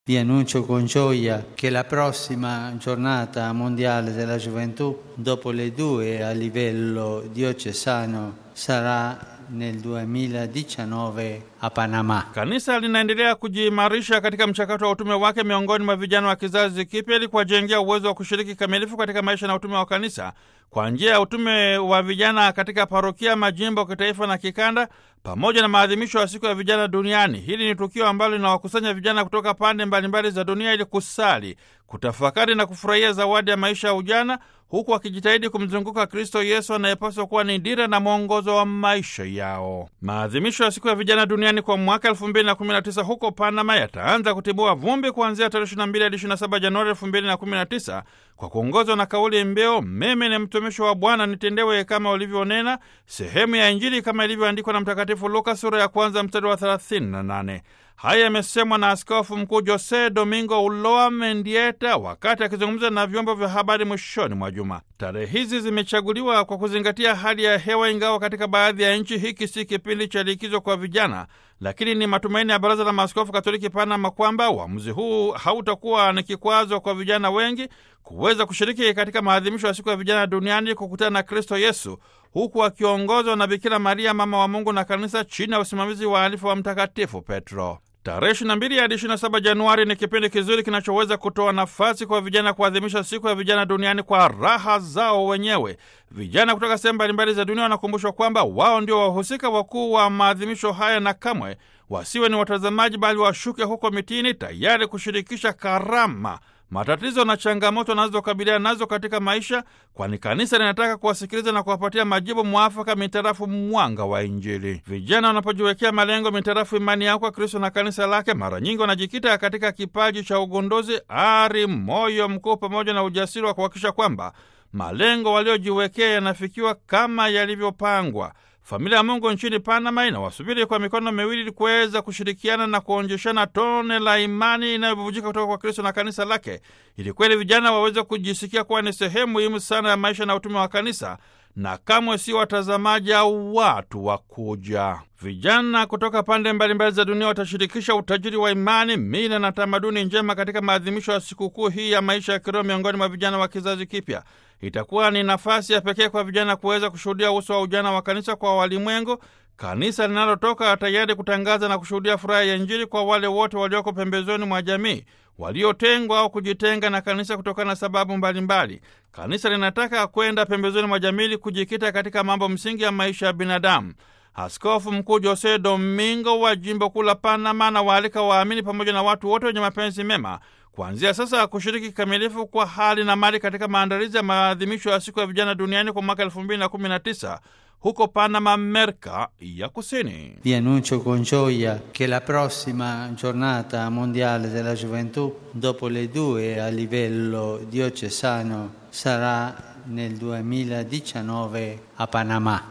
Vi annuncio con gioia che la prossima giornata mondiale della gioventù, dopo le due a livello diocesano, sarà nel 2019 a Panama. Kanisa linaendelea kujiimarisha katika mchakato wa utume wake miongoni mwa vijana wa kizazi kipya ili kuwajengea uwezo wa kushiriki kamilifu katika maisha na utume wa kanisa kwa njia ya utume wa vijana katika parokia, majimbo, kitaifa na kikanda, pamoja na maadhimisho ya siku ya vijana duniani. Hili ni tukio ambalo linawakusanya vijana kutoka pande mbalimbali za dunia ili kusali, kutafakari na kufurahia zawadi ya maisha ya ujana, huku wakijitahidi kumzunguka Kristo Yesu anayepaswa kuwa ni dira na mwongozo wa maisha yao. Maadhimisho ya siku ya vijana duniani kwa mwaka 2019 huko Panama yataanza kutibua vumbi kuanzia tarehe 22 hadi 27 Januari 2019 kwa kuongozwa na kauli mbiu mimi ni mtumishi wa Bwana, nitendewe kama ulivyonena, sehemu ya Injili kama ilivyoandikwa na Mtakatifu Luka sura ya kwanza mstari wa 38. Haya yamesemwa na Askofu Mkuu Jose Domingo Uloa Mendieta wakati akizungumza na vyombo vya habari mwishoni mwa juma. Tarehe hizi zimechaguliwa kwa kuzingatia hali ya hewa, ingawa katika baadhi ya nchi hiki si kipindi cha likizo kwa vijana, lakini ni matumaini ya Baraza la Maaskofu Katoliki Panama kwamba uamuzi huu hautakuwa ni kikwazo kwa vijana wengi kuweza kushiriki katika maadhimisho ya siku ya vijana duniani, kukutana na Kristo Yesu huku akiongozwa na Bikira Maria mama wa Mungu na kanisa chini ya usimamizi wa alifu wa Mtakatifu Petro. Tarehe 22 hadi 27 Januari ni kipindi kizuri kinachoweza kutoa nafasi kwa vijana kuadhimisha siku ya vijana duniani kwa raha zao wenyewe. Vijana kutoka sehemu mbalimbali za dunia wanakumbushwa kwamba wao ndio wahusika wakuu wa maadhimisho haya na kamwe wasiwe ni watazamaji, bali washuke huko mitini tayari kushirikisha karama matatizo na changamoto wanazokabiliana nazo katika maisha, kwani kanisa linataka kuwasikiliza na kuwapatia majibu mwafaka mitarafu mwanga wa Injili. Vijana wanapojiwekea malengo mitarafu imani yao kwa Kristo na kanisa lake, mara nyingi wanajikita katika kipaji cha ugunduzi, ari, moyo mkuu pamoja na ujasiri wa kuhakikisha kwamba malengo waliojiwekea yanafikiwa kama yalivyopangwa. Familia ya Mungu nchini Panama inawasubiri kwa mikono miwili ili kuweza kushirikiana na kuonjeshana tone la imani inayobubujika kutoka kwa Kristo na kanisa lake, ili kweli vijana waweze kujisikia kuwa ni sehemu muhimu sana ya maisha na utume wa kanisa na kamwe si watazamaji au watu wa kuja. Vijana kutoka pande mbalimbali za dunia watashirikisha utajiri wa imani, mila na tamaduni njema katika maadhimisho ya sikukuu hii ya maisha ya kiroho miongoni mwa vijana wa kizazi kipya. Itakuwa ni nafasi ya pekee kwa vijana kuweza kushuhudia uso wa ujana wa kanisa kwa walimwengu, kanisa linalotoka tayari kutangaza na kushuhudia furaha ya Injili kwa wale wote walioko pembezoni mwa jamii, waliotengwa au kujitenga na kanisa kutokana na sababu mbalimbali mbali. Kanisa linataka kwenda pembezoni mwa jamii kujikita katika mambo msingi ya maisha ya binadamu. Askofu Mkuu Jose Domingo wa jimbo kuu la Panama na waalika waamini pamoja na watu wote wenye mapenzi mema kuanzia sasa kushiriki kikamilifu kwa hali na mali katika maandalizi ya maadhimisho ya siku ya vijana duniani kwa mwaka 2019 huko Panama, Amerika ya Kusini. Vi annuncio con gioia che la prossima giornata mondiale della gioventù, dopo le due a livello diocesano, sarà nel 2019 a Panama.